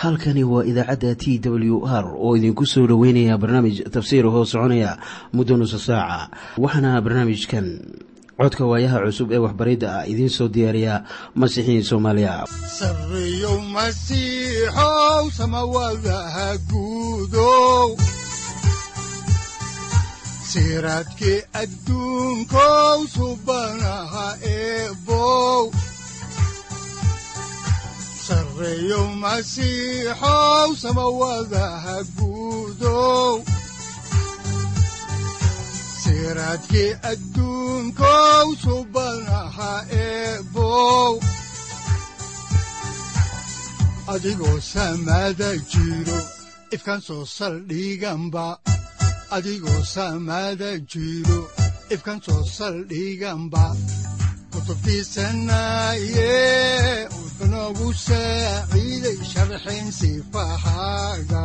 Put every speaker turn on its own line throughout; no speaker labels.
halkani waa idaacadda t w r oo idinku soo dhoweynaya barnaamij tafsiir hoo soconaya muddo nusa saaca waxaana barnaamijkan codka waayaha cusub ee waxbaridda ah idiin soo diyaariya masiixiin soomaaliya
sareyow masiixow samawadaha guudow siraadkii adduunkow subanaha eebow sareyow masiixow samawadaha guudow siraadkii adduunkow subanaha eebow adigoo samada jiro ifkan soo saldhiganba adigoo samada jiro ifkan soo saldhiganba kutubtiisanaye wuxunogu saaciiday sharxin sifahaaga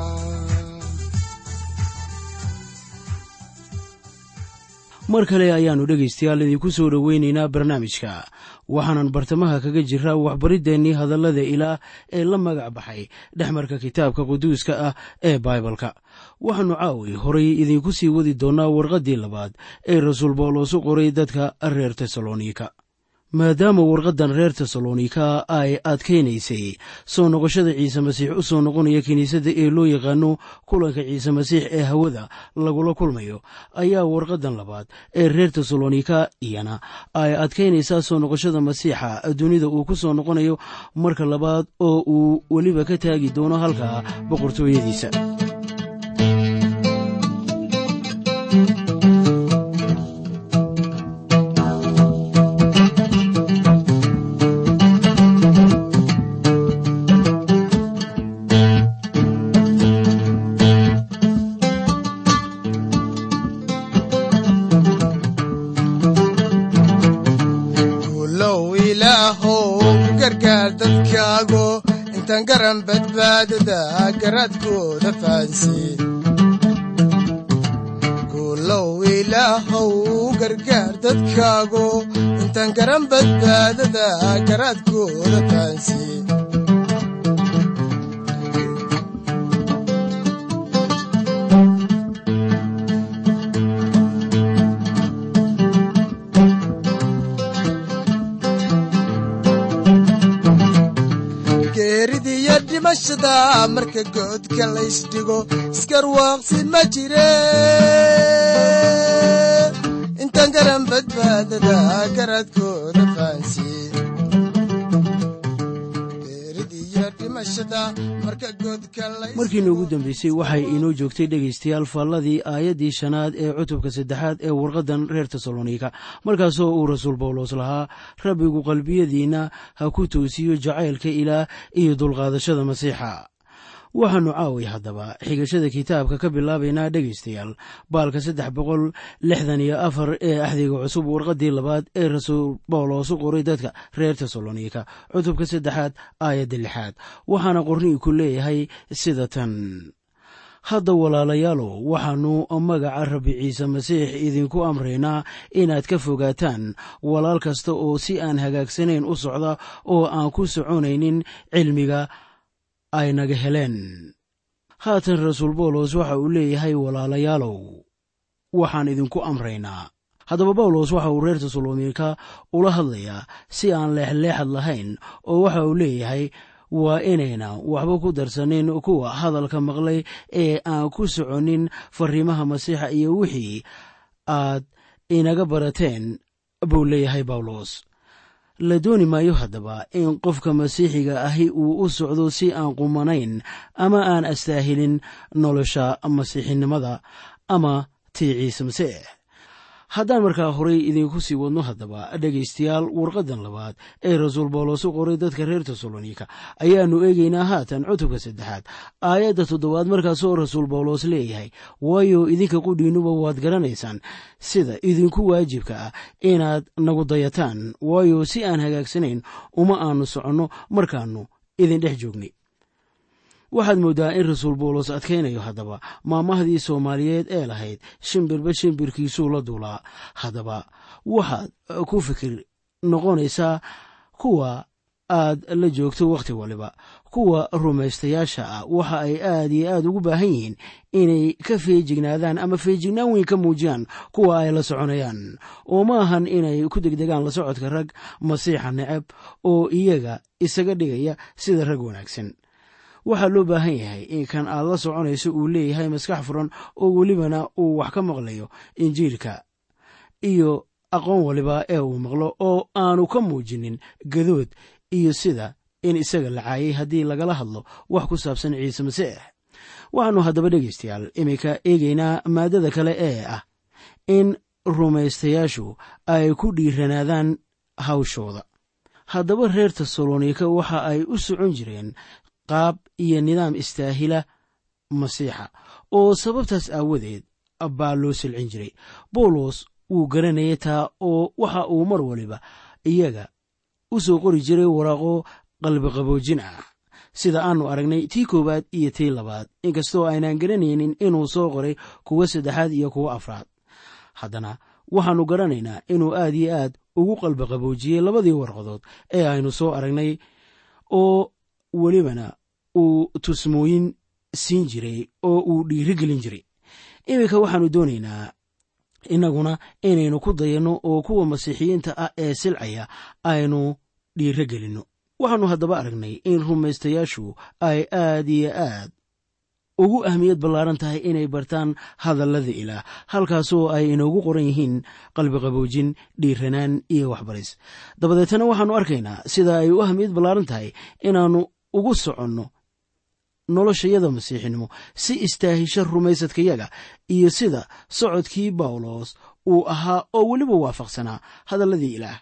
mar kale ayaannu dhegaystayaal idinku soo dhoweynaynaa barnaamijka waxaanan bartamaha kaga jiraa waxbariddeenii hadallada ilaah ee la magac baxay dhexmarka kitaabka quduuska ah ee baibalka waxaannu caawi horay idinku sii wadi doonnaa warqaddii labaad ee rasuul bawlos u qoray dadka reer tesalonika maadaama warqaddan reer tesalonika ay adkaynaysay soo noqoshada ciise masiix u soo noqonaya kiniisadda ee loo yaqaano kulanka ciise masiix ee hawada lagula kulmayo ayaa warqaddan labaad ee reer tesalonika iyana ay adkaynaysaa soo noqoshada masiixa dunida uu ku soo noqonayo marka labaad oo uu weliba ka taagi doono halka boqortooyadiisa
guulow ilaahow gargaar dadkaago intaan garan badbaadada garaadkooda fahansiye geeridiyo dhimashada marka goodka laysdhigo iskarwaaqsi ma jire intaan garan badbaadada garaadkooda fahansiye
markiina ugu dambeysay waxay inoo joogtay dhegaystayaal faalladii aayaddii shanaad ee cutubka saddexaad ee warqaddan reer tesalonika markaasoo uu rasuul bawlos lahaa rabbigu qalbiyadiinna ha ku toosiyo jacaylka ilaah iyo dulqaadashada masiixa waxaannu caawi haddaba xigashada kitaabka ka bilaabaynaa dhegaystayaal baalka saddex boqol lixdan iyo afar ee axdiga cusub warqaddii labaad ee rasuul bawlos u qoray dadka reer tesalonika cutubka saddexaad aayadda lixaad waxaana qorniinku leeyahay sida tan hadda walaalayaalow waxaannu magaca rabbi ciise masiix idinku amraynaa inaad ka fogaataan walaal kasta oo si aan hagaagsanayn u socda oo aan ku soconaynin cilmiga ay naga heleen haatan rasuul bawlos waxa uu leeyahay walaalayaalow waxaan idinku amraynaa haddaba bawlos waxa uu reer tesalonika ula hadlayaa si aan leexleexad lahayn oo waxa uu leeyahay waa inayna waxba ku darsanin kuwa hadalka maqlay ee aan ku soconin fariimaha masiixa iyo wixii aad inaga barateen buu leeyahay bawlos la dooni maayo haddaba in qofka masiixiga ahi uu u socdo si aan qumanayn ama aan astaahilin nolosha masiixinimada ama tii ciise masiix haddaan markaa horay idinku sii wadno haddaba dhegaystayaal warqaddan labaad ee rasuul bawlos u qoray dadka reer tesalonika ayaannu eegaynaa haatan cutubka saddexaad aayadda toddobaad markaasoo rasuul bawlos leeyahay waayo idinka qudhiinnuba waad garanaysaan sida idinku waajibka ah inaad nagu dayataan waayo si aan hagaagsanayn uma aanu soconno markaannu idin dhex joognay waxaad mooddaa in rasuul bawlos adkaynayo haddaba maamahdii soomaaliyeed ee lahayd shimbirba shimbirkiisuu la duulaa haddaba waxaad ku fikir noqonaysaa kuwa aad la joogto wakhti waliba kuwa rumaystayaasha ah waxa ay aad iyo aad ugu baahan yihiin inay ka feejignaadaan ama feejignaan weyn ka muujiyaan kuwa ay la soconayaan oo ma ahan inay ku degdegaan la socodka rag masiixa necab oo iyaga isaga dhigaya sida rag wanaagsan waxaa loo baahan yahay in kan aad la soconayso uu leeyahay maskax furan oo welibana uu wax ka maqlayo injiilka iyo aqoon waliba ee uu maqlo oo aanu ka muujinin gadood iyo sida in isaga la caayay haddii lagala hadlo wax ku saabsan ciise masiix waxaannu haddaba dhegaystayaal iminka eegaynaa maaddada kale ee ah in rumaystayaashu ay ku dhiiranaadaan hawshooda haddaba reer tesalonika waxa ay u socon jireen qaab iyo nidaam istaahila masiixa oo sababtaas aawadeed baa loo silcin jiray bawlos wuu garanayay taa oo waxa uu mar waliba iyaga u soo qori jiray waraaqo qalbiqaboojin ah sida aannu aragnay tii koowaad iyo tii labaad inkastoo aynaan garanaynin inuu soo qoray kuwa saddexaad iyo kuwa afraad haddana waxaannu garanaynaa inuu aad iyo aad ugu qalbiqaboojiyey labadii warqadood ee aynu soo aragnay oo welibana uu tusmooyin siin jiray oo uu dhiirigelin jiray iminka waxaannu doonaynaa innaguna inaynu ku dayanno oo kuwa masiixiyiinta ah ee silcaya aynu dhiiro gelinno waxaannu haddaba aragnay in rumaystayaashu ay aad iyo aad ugu ahmiyad ballaaran tahay inay bartaan hadallada ilaah halkaasoo ay inoogu qoran yihiin qalbiqaboojin dhiiranaan iyo waxbaris dabadeetana waxaannu arkaynaa sida ay u ahmiyad ballaaran tahay inaannu ugu soconno noloshayada masiixinimo si istaahisha rumaysadkayaga iyo sida socodkii bawlos uu ahaa oo weliba waafaqsanaa hadalladii ilaah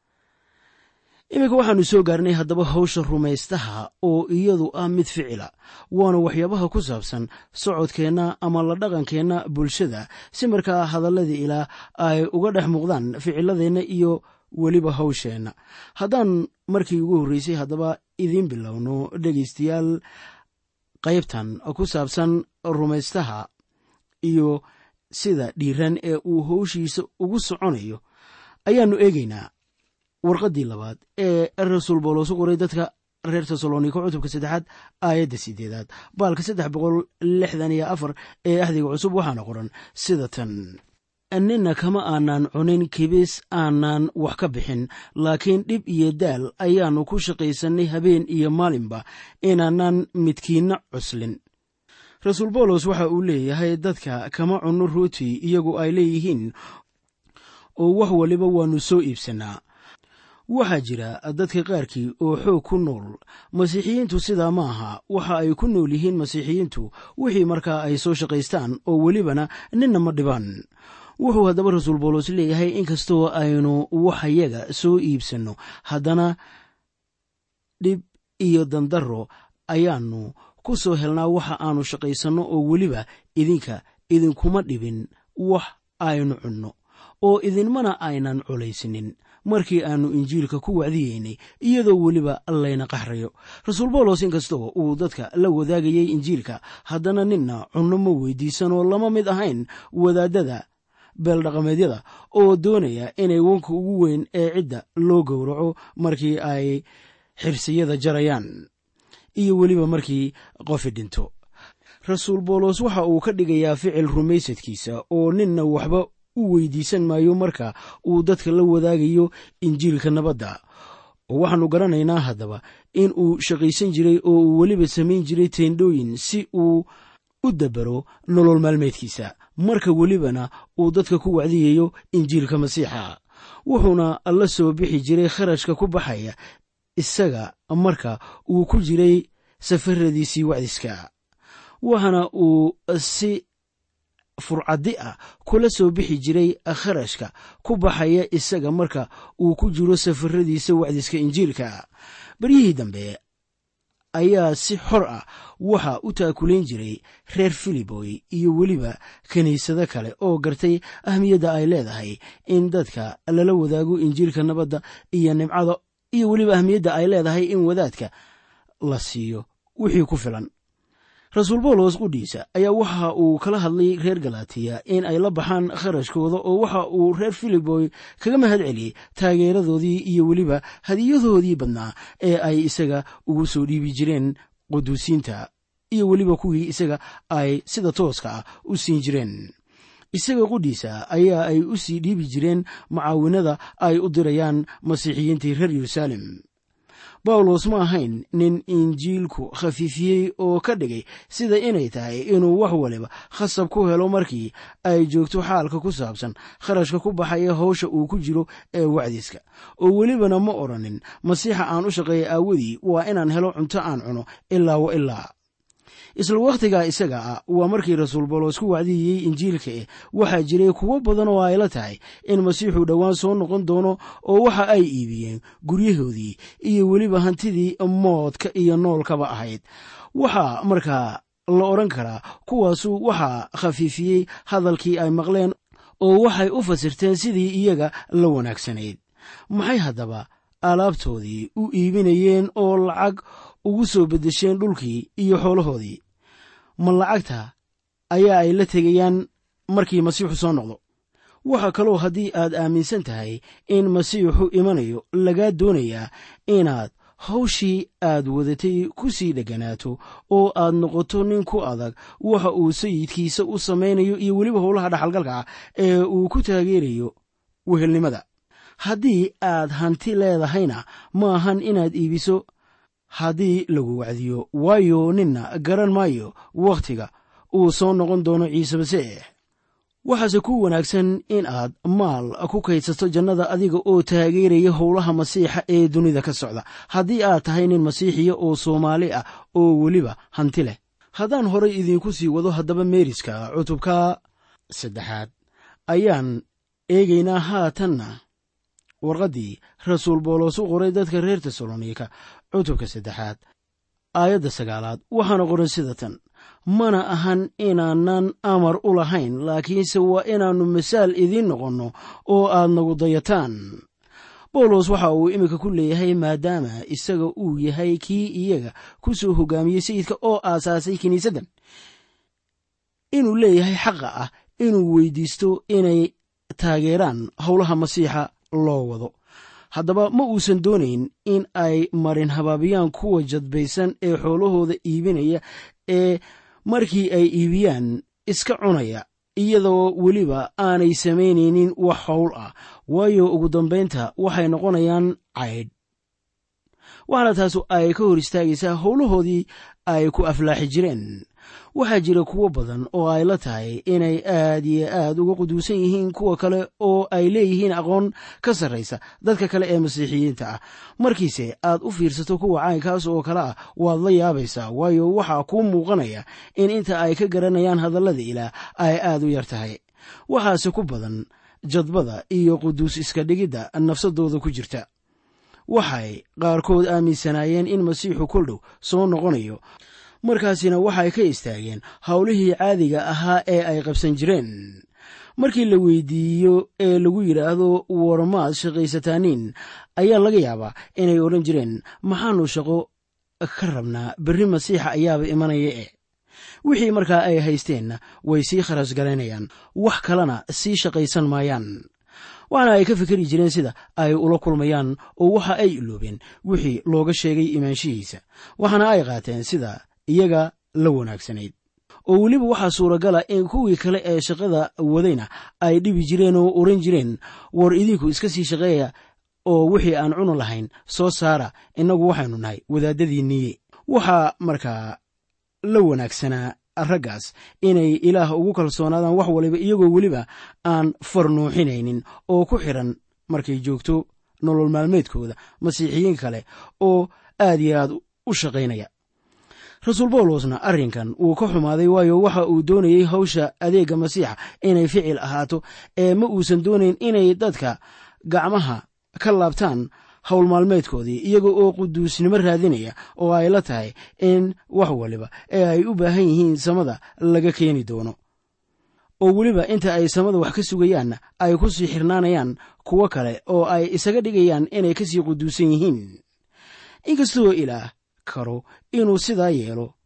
iminka waxaannu soo gaarnay haddaba hawsha rumaystaha oo iyadu ah mid ficila waana waxyaabaha ku saabsan socodkeenna ama la dhaqankeenna bulshada si markaa hadalladii ilaah ay uga dhex muuqdaan ficiladeenna iyo weliba hawsheenna haddaan markii ugu horreysay haddaba idiin bilowno dhegaystayaal qaybtan ku saabsan rumaystaha iyo sida dhiiran ee uu howshiisa ugu soconayo ayaannu eegaynaa warqaddii labaad ee rasuul bawlos u qoray dadka reer tesalonika cutubka saddexaad aayadda sideedaad baalka saddex boqol lixdan iyo afar ee axdiga cusub waxaana qoran sida tan nina kama aanaan cunin kibis aanaan wax ka bixin laakiin dhib iyo daal ayaannu ku shaqaysannay habeen iyo maalinba inaanaan midkiinna cuslin rasuul bawlos waxa uu leeyahay dadka kama cunno rooti iyagu ay leeyihiin oo wax waliba waannu soo iibsannaa waxaa jira dadka qaarkii oo xoog ku nool masiixiyiintu sidaa ma aha waxa ay ku nool yihiin masiixiyiintu wixii markaa ay soo shaqaystaan oo welibana ninna ma dhibaan wuxuu haddaba rasuul bawlos leeyahay inkastoo aynu waxyaga soo iibsanno haddana dhib iyo dandarro ayaannu ku soo helnaa waxa aanu shaqaysanno oo weliba idinka idinkuma dhibin wax aynu cunno oo idinmana aynan culaysnin markii aannu injiilka ku wacdiyeynay iyadoo weliba layna qaxrayo rasuul bawlos inkastoo uu dadka la wadaagayay injiilka haddana ninna cunno ma weydiisanoo lama mid ahayn wadaadada beeldhaqameedyada oo doonaya inay wanka ugu weyn ee cidda loo gowraco markii ay xirsiyada jarayaan iyo weliba markii qofi dhinto rasuul bawlos waxa uu ka dhigayaa ficil rumaysadkiisa oo ninna waxba u weydiisan maayo marka uu dadka la wadaagayo injiilka nabadda oo waxaannu garanaynaa haddaba in uu shaqaysan jiray oo uu weliba samayn jiray teendhooyin si uu u dabaro nolol maalmeedkiisa marka welibana uu dadka ku wacdiyayo injiilka masiixa wuxuuna la soo bixi jiray kharashka ku baxaya isaga marka uu ku jiray safaradiisii wacdiska waxaana uu si furcaddi ah kula soo bixi jiray kharashka ku baxaya isaga marka uu ku jiro safaradiisa wacdiska injiilka beryihii dambe ayaa si xor ah waxa u taakulayn jiray reer filiboy iyo weliba kiniisado kale oo gartay ahmiyadda ay leedahay in dadka lala wadaago injiilka nabadda iyo nimcada iyo weliba ahmiyadda ay leedahay in wadaadka la siiyo wixii ku filan rasuul bawlos qudhiisa ayaa waxa uu kala hadlay reer galatiya in ay la baxaan kharashkooda oo waxa uu reer filiboy kaga mahad celiyey taageeradoodii iyo weliba hadiyadoodii badnaa ee ay isaga ugu soo dhiibi jireen quduusiinta iyo weliba kuwii isaga ay sida tooska ah u siin jireen isaga qudhiisa ayaa ay u sii dhiibi jireen mucaawinada ay u dirayaan masiixiyiintii reer yeruusaalem bawlos ma ahayn nin injiilku khafiifiyey oo ka dhigay sida inay tahay inuu wax waliba khasab ku helo markii ay joogto xaalka ku saabsan kharashka ku baxaya howsha uu ku jiro ee wacdiska oo welibana ma odhanin masiixa aan u shaqeeya aawadii waa inaan helo cunto aan cuno ilaa wa ilaa isla wakhtigaa isaga ah waa markii rasuul bawlos ku wacdiyeyey injiilka eh waxaa jiray kuwo badan oo ay la tahay in masiixu dhowaan soo noqon doono oo waxa ay iibiyeen guryahoodii iyo weliba hantidii moodka iyo noolkaba ahayd waxaa markaa la odhan karaa kuwaasu waxaa khafiifiyey hadalkii ay maqleen oo waxay u fasirteen sidii iyaga la wanaagsanayd maxay haddaba alaabtoodii u iibinayeen oo lacag ugu soo beddesheen dhulkii iyo xoolahoodii ma lacagta ayaa ay la tegayaan markii masiixu soo noqdo waxaa kaloo haddii aad aaminsan tahay in masiixu imanayo lagaa doonayaa inaad hawshii aad wadatay ku sii dhegganaato oo aad noqoto nin ku adag waxa uu sayidkiisa u samaynayo iyo weliba howlaha dhaxalgalka ah ee uu ku taageerayo wehelnimada haddii aad hanti leedahayna ma ahan inaad iibiso haddii lagu wacdiyo waayo ninna garan maayo wakhtiga uu soo noqon doono ciise masiix waxaase ku wanaagsan in aad maal ku kaydsato jannada adiga oo taageeraya howlaha masiixa ee dunida ka socda haddii aad tahay nin masiixiya oo soomaali ah oo weliba hanti leh haddaan horay idiinku sii wado haddaba meeriska cutubka saddexaad ayaan eegaynaa haatanna warqaddii rasuul boolos u qoray dadka reer tesalonika cutubka saddexaad aayadda sagaalaad waxaana qoran sida tan mana ahan inaanan amar u lahayn laakiinse waa inaannu masaal idiin noqonno oo aad nagu dayataan bawlos waxa uu iminka ku leeyahay maadaama isaga uu yahay kii iyaga ku soo hogaamiyey sayidka oo aasaasay kiniisaddan inuu leeyahay xaqa ah inuu weydiisto inay taageeraan howlaha masiixa loo wado haddaba ma uusan doonayn in ay marin habaabiyaan kuwa jadbaysan ee xoolahooda iibinaya ee markii ay iibiyaan iska cunaya iyadoo weliba aanay samaynaynin wax howl ah waayo ugu dambaynta waxay noqonayaan caydh waxaana taasu ay ka hor istaagaysaa howlahoodii ay ku aflaaxi jireen waxaa jira kuwo badan oo ay la tahay inay aad iyo aad uga quduusan yihiin kuwa kale oo ay leeyihiin aqoon ka sarraysa dadka kale ee masiixiyiinta ah markiise aad u fiirsato kuwa caynkaas oo kale ah waad la yaabaysaa waayo waxaa kuu muuqanaya in inta ay ka garanayaan hadallada ilaah ay aad u yar tahay waxaase ku badan jadbada iyo quduus iska dhigidda nafsadooda ku jirta waxay qaarkood aaminsanaayeen in masiixu koldhow soo noqonayo markaasina waxay ka istaageen howlihii caadiga ahaa ee ay qabsan jireen markii la weydiiyo ee lagu yidhaahdo warmaad shaqaysataaniin ayaa laga yaabaa inay odhan jireen maxaanu shaqo ka rabnaa berri masiixa ayaaba imanaya eh wixii markaa ay haysteenna way sii kharash galaynayaan wax kalena sii shaqaysan maayaan waxaana ay ka fikeri jireen sida ay ula kulmayaan oo waxa ay iloobeen wixii looga sheegay imaanshihiisa waxaana ay qaateen sida iyaga la wanaagsanayd oo weliba waxaa suuragala in kuwii kale ee shaqada wadayna ay dhibi jireen oo oran jireen war idinku iska sii shaqeeya oo wixii aan cunu lahayn soo saara innagu waxaynu nahay wadaadadii niye waxaa markaa la wanaagsanaa raggaas inay ilaah ugu kalsoonaadaan wax waliba iyagoo weliba aan farnuuxinaynin oo ku xidhan markay joogto nolol maalmeedkooda masiixiyiin kale oo aad iyo aad u shaqaynaya rasuul bawlosna arrinkan wuu ka xumaaday waayo waxa uu doonayey hawsha adeegga masiixa inay ficil ahaato ee ma uusan doonayn inay dadka gacmaha ka laabtaan howl maalmeedkoodii iyaga oo quduusnimo raadinaya oo ay la tahay in wax waliba ee ay u baahan yihiin samada laga keeni doono oo weliba inta ay samada wax ka sugayaanna ay ku sii xirnaanayaan kuwo kale oo ay isaga dhigayaan inay kasii quduusan yihiin inkastoo ilaah karo inuu sidaa yeelo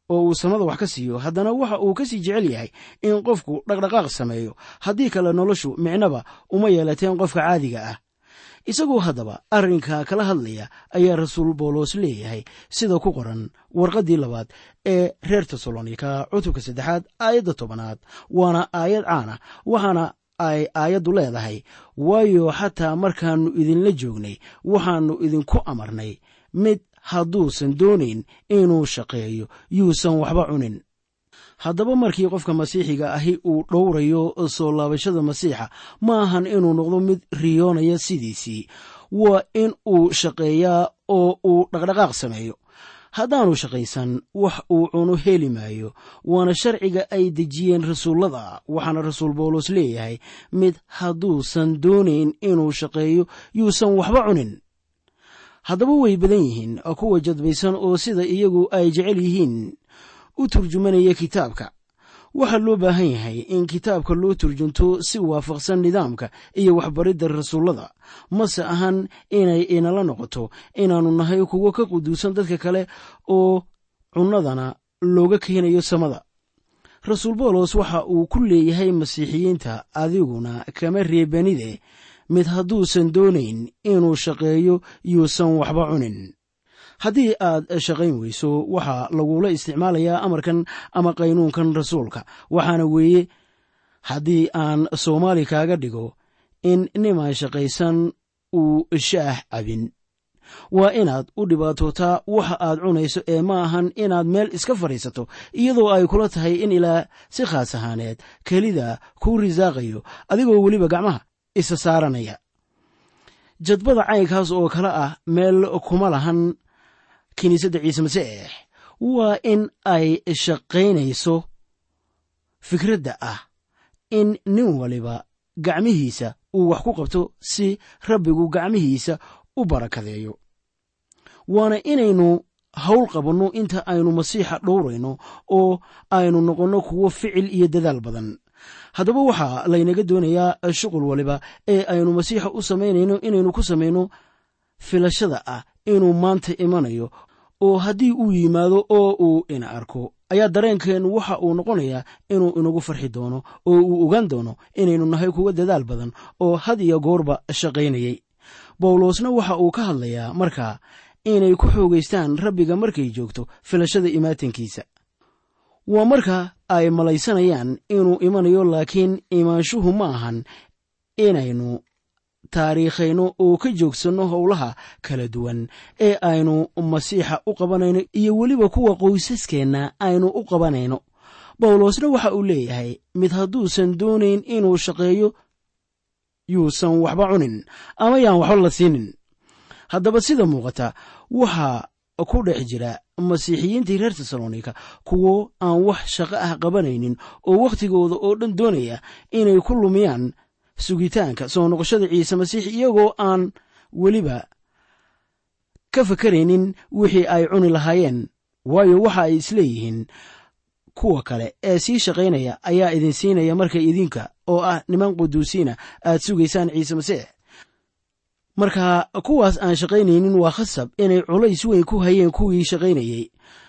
oo uu samada wax ka siiyo haddana waxa uu ka sii jecel yahay in qofku dhaqdhaqaaq sameeyo haddii kale noloshu micnaba uma yeelateen qofka caadiga ah isagoo haddaba arrinka kala hadlaya ayaa rasuul boolos leeyahay sida ku qoran warqaddii labaad ee reer tesalonika cutubka saddexaad aayadda tobanaad waana aayad caana waxaana ay aayaddu leedahay waayo xataa markaannu idinla joognay waxaannu idinku amarnay mid hadduusan doonayn inuu shaqeeyo yuusan waxba cunin haddaba markii qofka masiixiga ahi uu dhowrayo soo laabashada masiixa ma ahan inuu noqdo mid riyoonaya sidiisii waa in uu shaqeeyaa oo uu dhaqdhaqaaq sameeyo haddaanu shaqaysan wax uu cuno heli maayo waana sharciga ay dejiyeen rasuullada waxaana rasuul bawlos leeyahay mid hadduusan doonayn inuu shaqeeyo yuusan waxba cunin haddaba way badan yihiin kuwa jadbaysan oo sida iyagu ay jecel yihiin u turjumanaya kitaabka waxaa loo baahan yahay in kitaabka loo turjunto si waafaqsan nidaamka iyo waxbaridda rasuullada mase ahan inay inala noqoto inaannu nahay kuwo ka quduusan dadka kale oo cunnadana looga keenayo samada rasuul boolos waxa uu ku leeyahay masiixiyiinta adiguna kama reebanide mid hadduusan doonayn inuu shaqeeyo yuusan waxba cunin haddii aad shaqayn weyso waxaa lagula isticmaalayaa amarkan ama qaynuunkan rasuulka waxaana weeye haddii aan soomaali kaaga dhigo in nimaan shaqaysan uu shaah cabin waa inaad u dhibaatootaa waxa aad cunayso ee ma ahan inaad meel iska fadhiisato iyadoo ay kula tahay in ilaa si khaas ahaaneed kelida kuu risaaqayo adigoo weliba gacmaha isa saaranaya jadbada caynkaas oo kale ah meel kuma lahan kiniisadda ciise masiix waa in ay shaqaynayso fikradda ah in nin waliba gacmihiisa uu wax ku qabto si rabbigu gacmihiisa u barakadeeyo waana inaynu hawl qabanno inta aynu masiixa dhowrayno oo aynu noqonno kuwo ficil iyo dadaal badan haddaba waxaa laynaga doonayaa shuqul waliba ee aynu masiixa u samaynayno inaynu ku samayno filashada ah inuu maanta imanayo oo haddii uu yimaado oo uu ina arko ayaa dareenkeennu waxa uu noqonayaa inuu inagu farxi doono oo uu ogaan doono inaynu nahay kuwa dadaal badan oo had iyo goorba shaqaynayay bawlosna waxa uu ka hadlayaa markaa inay ku xoogaystaan rabbiga markay joogto filashada imaatankiisa waa marka ay malaysanayaan inuu imanayo laakiin imaanshuhu ma ahan inaynu taariikhayno oo ka joogsanno howlaha kala duwan ee aynu masiixa u qabanayno iyo weliba kuwa qoysaskeenna aynu u qabanayno bawlosna waxa uu leeyahay mid hadduusan doonayn inuu shaqeeyo yuusan waxba cunin ama yaan waxba la siinin haddaba sida muuqata waxaa ku dhex jira masiixiyiintii reer tesalonika kuwo aan wax shaqo ah qabanaynin oo wakhtigooda oo dhan doonaya inay ku lumiyaan sugitaanka soo noqoshada ciise masiix iyagoo aan weliba ka fakaraynin wixii ay cuni lahaayeen waayo waxa ay isleeyihiin kuwa kale ee sii shaqaynaya ayaa idin siinaya markay idinka oo ah niman quduusiina aad sugaysaan ciise masiix marka kuwaas aan shaqaynaynin waa khasab inay culays weyn ku hayeen kuwii shaqaynayey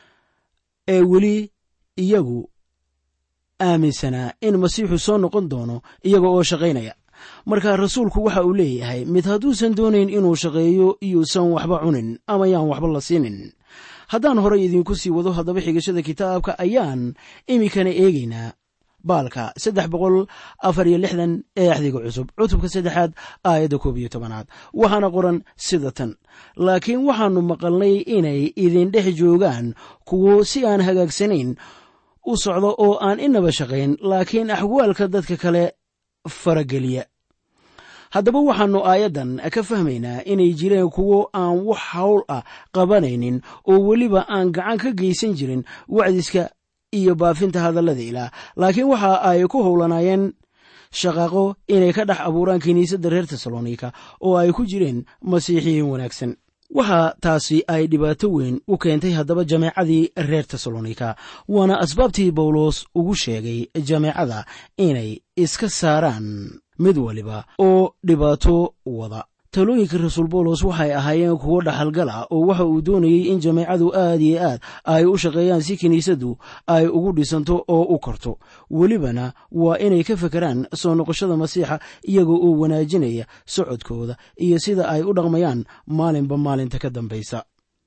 ee weli iyagu aaminsanaa in masiixu soo noqon doono iyaga oo shaqaynaya marka rasuulku waxa uu leeyahay mid hadduusan doonayn inuu shaqeeyo yuusan waxba cunin ama yaan waxba la siinin haddaan horay idinku sii wado haddaba xigashada kitaabka ayaan iminkana eegaynaa baalka saddex boqol afar iyo lixdan ee axdiga cusub cutubka saddexaad aayadda koob iyo tobanaad waxaana qoran sida tan laakiin waxaannu maqalnay inay idin dhex joogaan kuwo si aan hagaagsanayn u socdo oo aan inaba shaqayn laakiin axwaalka dadka kale farageliya haddaba waxaannu aayaddan ka fahmaynaa inay jireen kuwo aan wax hawl ah qabanaynin oo weliba aan gacan ka geysan jirin wacdiska iyo baafinta hadallada ilaah laakiin waxa ay ku howlanaayeen shaqaaqo inay ka dhex abuuraan kiniisadda reer tesalonika oo ay ku jireen masiixiyiin wanaagsan waxaa taasi ay dhibaato weyn u keentay haddaba jameecadii reer tesalonika waana asbaabtii bawlos ugu sheegay jameecada inay iska saaraan mid waliba oo dhibaato wada talooyinka rasuul boolos waxay ahaayeen kuwo dhaxalgal ah oo waxa uu doonayey in jameecadu aad iyo aad ay u shaqeeyaan si kiniisaddu ay ugu dhisanto oo u korto welibana waa inay ka fekeraan soo noqoshada masiixa iyagoo oo wanaajinaya socodkooda iyo sida ay u dhaqmayaan maalinba maalinta ka dambaysa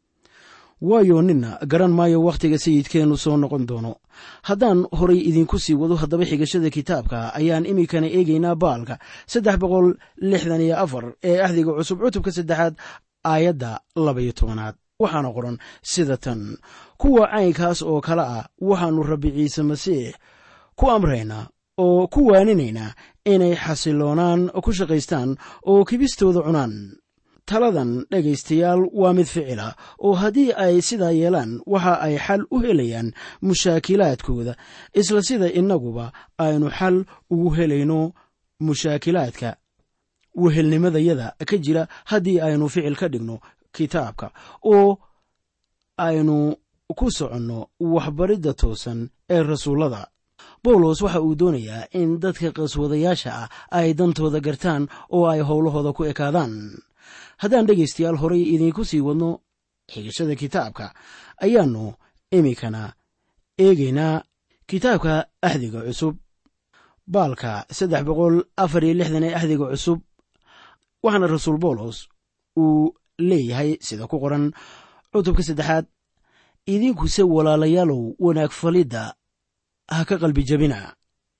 waayo nina garan maayo wakhtiga sayidkeennu soo noqon doono haddaan horay idinku sii wado haddaba xigashada kitaabka ayaan iminkana eegaynaa baalka saddex boqol lixdan iyo afar ee axdiga cusub cutubka saddexaad aayadda labaiyo tobanaad waxaana qoran sida tan kuwa caynkaas oo kale ah waxaannu rabbi ciise masiix ku amraynaa oo ku waaninaynaa inay xasiloonaan ku shaqaystaan oo kibistooda cunaan taladan dhegaystayaal waa mid ficila oo haddii ay sidaa yeelaan waxa ay xal u helayaan mushaakilaadkooda isla sida innaguba aynu xal ugu helayno mushaakilaadka wehelnimadayada ka jira haddii aynu ficil ka dhigno kitaabka oo aynu ku soconno waxbaridda toosan ee rasuullada bawlos waxa uu doonayaa in dadka qaswadayaasha ah ay dantooda gartaan oo ay howlahooda ku ekaadaan haddaan dhegaystayaal horay idiinku sii wadno xigashada kitaabka ayaannu iminkana eegaynaa kitaabka axdiga cusub baalka saddex boqol afar iyo lixdan ee axdiga cusub waxaana rasuul boolos uu leeyahay sida ku qoran cutubka saddexaad idinkuse walaalayaalow wanaag falidda ha ka qalbi jabina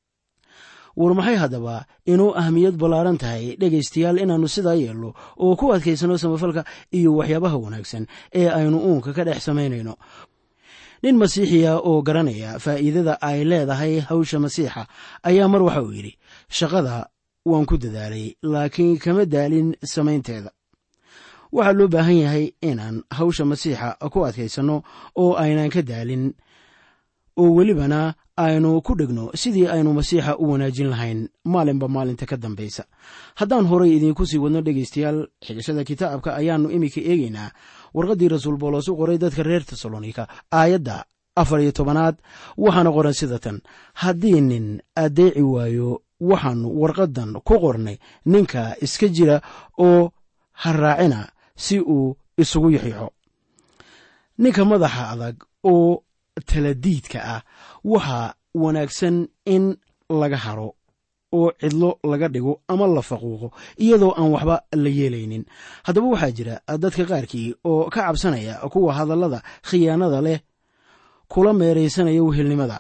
war maxay haddaba inuu ahmiyad ballaaran tahay dhegaystayaal inaannu sidaa yeelno oo ku adkaysano samafalka iyo waxyaabaha wanaagsan ee aynu uunka ka dhex samaynayno nin masiixiya oo garanaya faa'iidada ay leedahay hawsha masiixa ayaa mar waxa uu yidhi shaqada waan ku dadaalay laakiin kama daalin samaynteeda waxaa loo baahan yahay inaan hawsha masiixa ku adkaysanno oo aynaan ka daalin oo welibana aynu ku dhegno sidii aynu masiixa u wanaajin lahayn maalinba maalinta ka dambaysa haddaan horay idiinku sii wadno dhegaystayaal xigashada kitaabka ayaannu iminka eegaynaa warqaddii rasuul boolos u qoray dadka reer tesalonika aayadda afar iyo tobanaad waxaana qoran sida tan haddii nin addeeci waayo waxaannu warqaddan ku qornay ninka iska jira oo ha raacina si uu isugu yaxyaxo ninka madaxa adag oo taladiidka ah waxaa wanaagsan in laga haro oo cidlo laga dhigo ama la faquuqo iyadoo aan waxba la yeelaynin haddaba waxaa jira dadka qaarkii oo ka cabsanaya kuwa hadallada khiyaanada leh kula meeraysanaya wehelnimada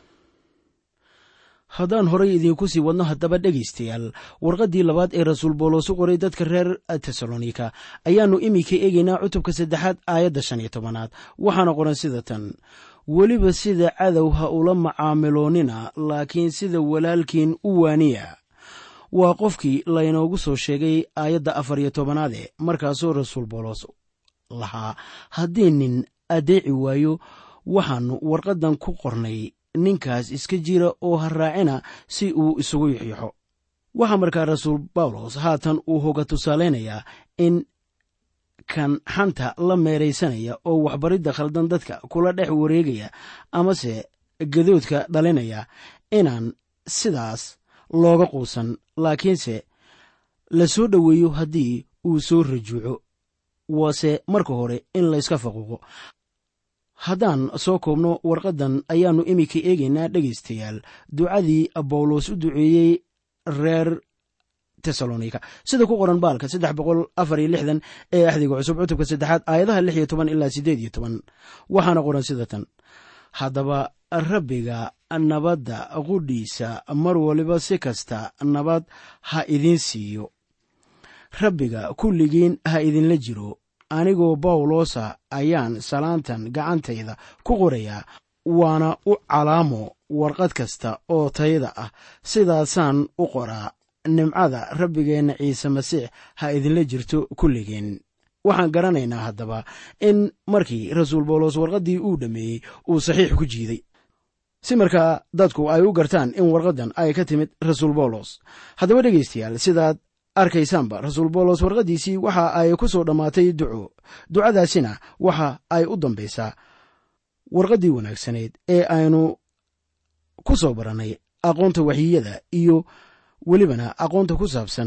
haddaan horay idiinku sii wadno haddaba dhegaystayaal warqaddii labaad ee rasuul boolos u qoray dadka reer tesalonika ayaannu iminka eegaynaa cutubka saddexaad aayadda shan iyo tobanaad waxaana qoran sida tan weliba sida cadow ha ula macaamiloonina laakiin sida walaalkiin u waaniya waa qofkii laynoogu soo sheegay aayadda afar iyo tobanaade markaasoo rasuul boolos lahaa haddii nin addeeci waayo waxaannu warqaddan ku qornay ninkaas iska jira oo ha raacina si uu isugu yaxyaxo waxaa markaa rasuul bawlos haatan uu hoga tusaalaynayaa in kan xanta la meeraysanaya oo waxbaridda khaldan dadka kula dhex wareegaya amase gadoodka dhalinaya inaan sidaas looga quusan laakiinse la soo dhoweeyo haddii uu soo rajuuco waase marka hore in layska faquuqo haddaan soo koobno warqaddan ayaannu iminka eegaynaa dhegaystayaal ducadii bawlos u duceeyey reer tesalonika sida ku qoran baalka saddex boqol afar iyo lixdan ee axdiga cusub cutubka saddexaad aayadaha lix iyo toban ilaa siddeed iyo toban waxaana qoran sida tan haddaba rabbiga nabadda qudhiisa mar waliba si kasta nabad ha idiin siiyo rabbiga kulligiin ha idinla jiro anigoo bawlosa ayaan salaantan gacantayda ku qorayaa waana u calaamo warqad kasta oo tayada ah sidaasaan u qoraa nimcada rabbigeenna ciise masiix ha idinla jirto kulligeen waxaan garanaynaa haddaba in markii rasuul bawlos warqaddii uu dhammeeyey uu saxiix ku jiiday si markaa dadku ay u gartaan in warqaddan ay ka timid rasuul bawlos haddaba dhegaystayaal sidaad arkaysaanba rasuul bawlos warqaddiisii waxa ay ku soo dhammaatay duco ducadaasina waxa ay u dambaysaa warqaddii wanaagsaneyd ee aynu ku soo barannay aqoonta waxyiyada iyo welibana aqoonta ku saabsan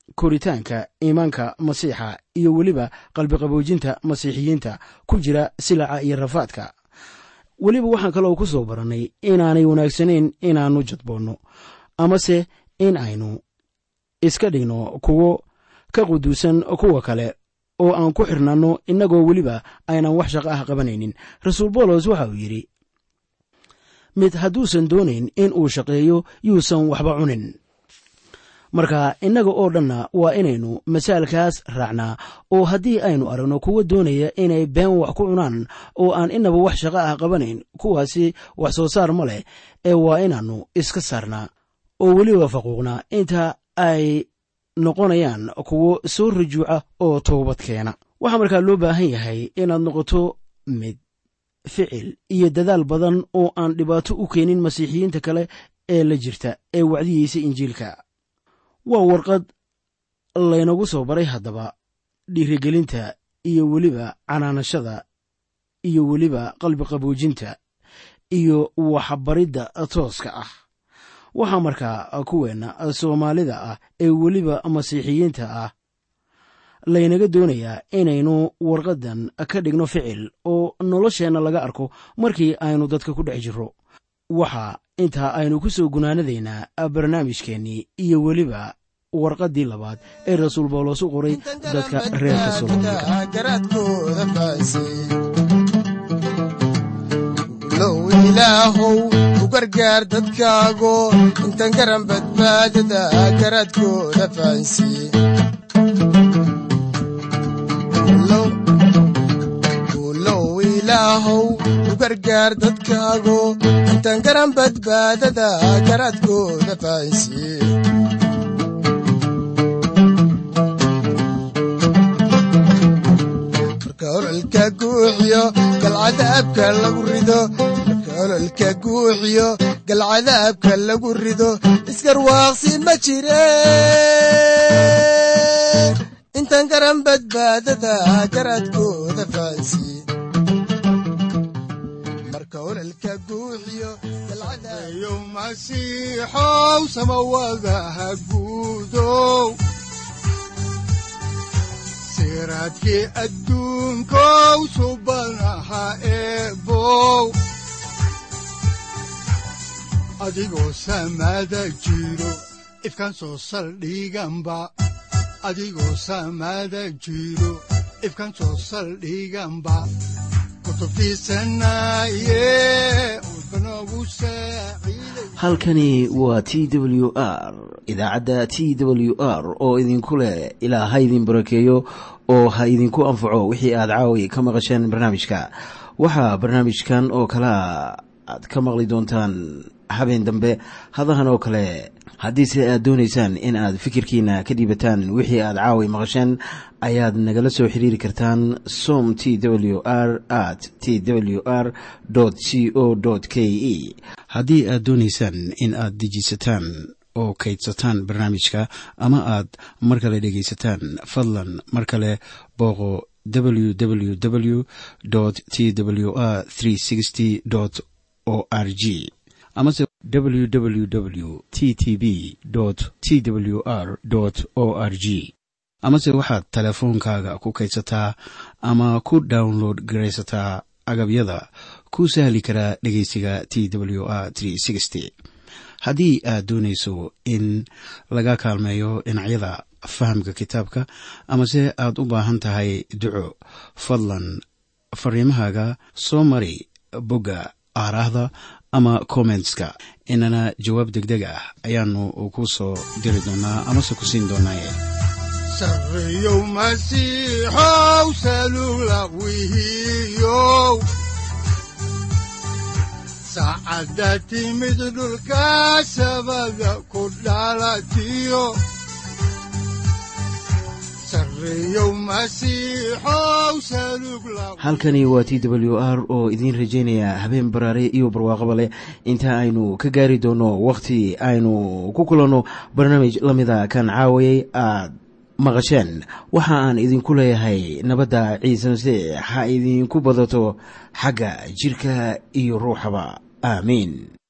koritaanka iimaanka masiixa iyo weliba qalbiqaboojinta masiixiyiinta ku jira silaca iyo rafaadka weliba waxaan kaloo ku soo barannay inaanay wanaagsanayn inaannu jadboonno amase in aynu iska dhigno kuwo ka quduusan kuwa kale oo aan ku xirnanno innagoo weliba aynan wax shaqo ah qabanaynin rasuul boolos waxa uu yidhi mid hadduusan doonayn in uu shaqeeyo yuusan waxba cunin marka innaga oo dhanna waa inaynu masaalkaas raacnaa oo haddii aynu aragno kuwa doonaya inay been wax ku cunaan oo aan inaba wax shaqo ah qabanayn kuwaasi wax soo saar ma leh ee waa inaannu iska saarnaa oo weliba faquuqnaa inta ay noqonayaan kuwo soo rajuuca oo toobad keena waxaa markaa loo baahan yahay inaad noqoto mid ficil iyo dadaal badan oo aan dhibaato u keenin masiixiyiinta kale ee la jirta ee wacdiyeysa injiilka waa warqad laynagu soo baray haddaba dhiirigelinta iyo weliba canaanashada iyo weliba qalbi qaboojinta iyo waxbaridda tooska ah waxaa markaa kuweenna soomaalida ah ee weliba masiixiyiinta ah laynaga doonayaa inaynu warqaddan ka dhigno ficil oo nolosheenna laga arko markii aynu dadka ku dhex jirro waxaa intaa aynu ku soo gunaanadaynaa barnaamijkeennii iyo weliba warqaddii labaad ee rasuul bawlos u qoray dadka reer
garaadkooda faasay low ilaahow u gargaar dadkaago intan garan badbaadada garaadkooda fahansiye low ilaahow u gargaar dadkaago intan garan badbaadada garaadkooda fahansiye ololka guuxiyo galcadaabka lagu rido marka ololka guuxiyo galcadaabka lagu rido isgarwaaqsi ma jire intan garan badbaadada garaadkooda fahansiye marka ololka guuxiyo
yo masiixow samawada ha guudow siraadkii adduunkow subana ha eebow adigoo samaada jiro ifkan soo saldhiganba adigoo samaada jiro ifkan soo saldhiganba
halkani waa t w r idaacadda t w r oo idinku leh ilaa ha idin barakeeyo oo ha idinku anfaco wixii aad caawi ka maqasheen barnaamijka waxaa barnaamijkan oo kalea aad ka maqli doontaan habeen dambe hadahan oo kale haddiise aad doonaysaan in aad fikirkiina ka dhiibataan wixii aad caawi maqasheen ayaad nagala soo xiriiri kartaan som t w r at t w r c o k e haddii aad doonaysaan in aad dejiisataan oo kaydsataan barnaamijka ama aad mar kale dhegaysataan fadlan mar kale booqo www t w r o r g amase www t t b t w r o r g amase waxaad teleefoonkaaga ku kaydsataa ama ku download garaysataa agabyada ku sahli karaa dhegeysiga t w r haddii aad doonayso in laga kaalmeeyo dhinacyada fahamka kitaabka amase aad u baahan tahay duco fadlan fariimahaaga soo mari bogga aaraahda ama kommentska inana jawaab degdeg ah ayaanu ku soo diri doonaa amase ku siin doonaaye
sareyow masiixow salugla wihiyow saacadda timid dhulka sabada ku dhalatiyo
halkani waa t w r oo idiin rajaynaya habeen baraare iyo barwaaqaba leh inta aynu ka gaari doono wakhti aynu ku kulanno barnaamij la mida kan caawayay aad maqasheen waxa aan idinku leeyahay nabadda ciise masiix ha idinku badato xagga jidhka iyo ruuxaba aamiin